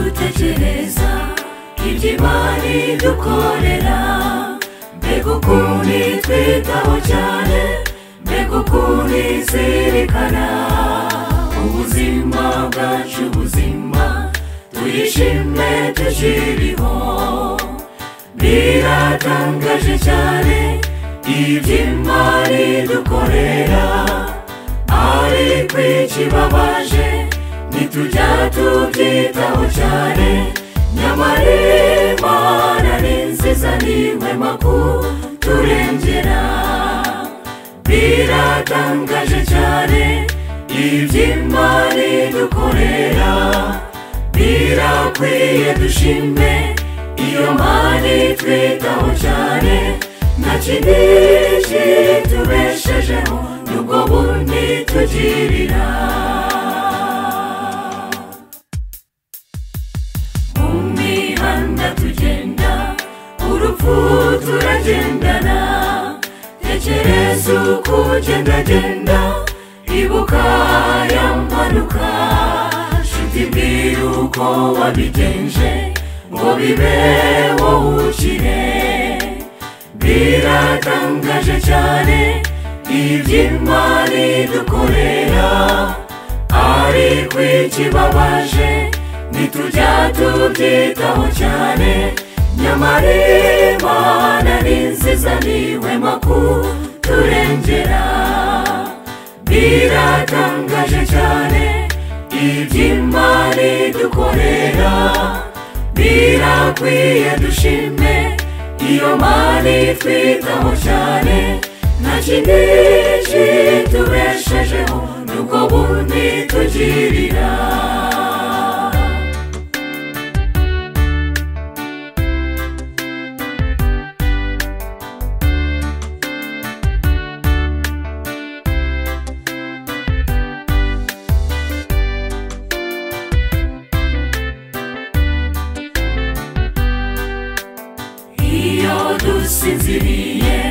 dutekereza iby'imana idukorera mbega ukuntu itwitaho cyane mbega ukuntu izirikana ubuzima bwacu buzima tuyishime tukiriho biratangaje cyane iby'imana idukorera ariko ikibabaje ntitujya tubyitaho cyane nyamara imana ni nziza niwe makuru turengera biratangaje cyane iby'imana idukorera birakwiye dushime iyo mana itwitaho cyane nta kindi kitubeshejeho n'ubwo bundi tugirira mu mihanda tugenda urupfu turagendana tekereza uko ugendagenda ibuka ya mpanuka shuti mbwira uko wabigenje ngo bibe wowe ukire biratangaje cyane iby'imana idukorera ariko ikibabaje ntitujya tubyitaho cyane nyamara imana ni nziza niwe makuru turengera biratangaje cyane iby'imana idukorera birakwiye dushime iyo mana itwitaho cyane nta kindi kitubeshejeho n'ubwo bundi tugirira iyo dusinziriye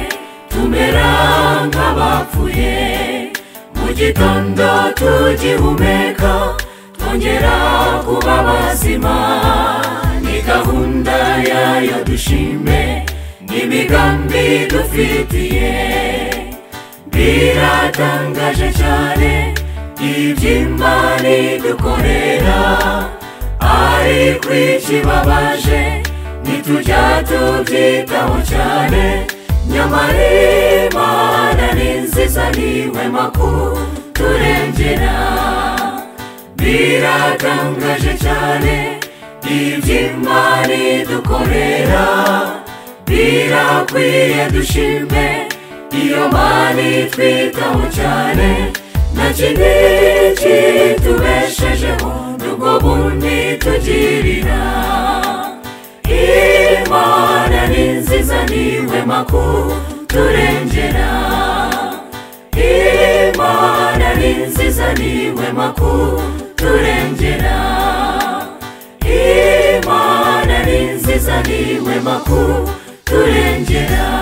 tumera nk'abapfuye mu gitondo tugihumeka twongera kuba bazima ni gahunda yayo dushime n'imigambi dufitiye biratangaje cyane iby'imana idukorera ariko ikibabaje ntitujya tubyitaho cyane nyamara imana ni nziza niwe makuru turengera biratangaje cyane iby'imana idukorera birakwiye dushime iyo mana itwitaho cyane nta kindi kitubeshejeho n'ubwo bundi tugirira imana ni nziza niwe makuru turengera imana ni nziza niwe makuru turengera imana ni nziza niwe makuru turengera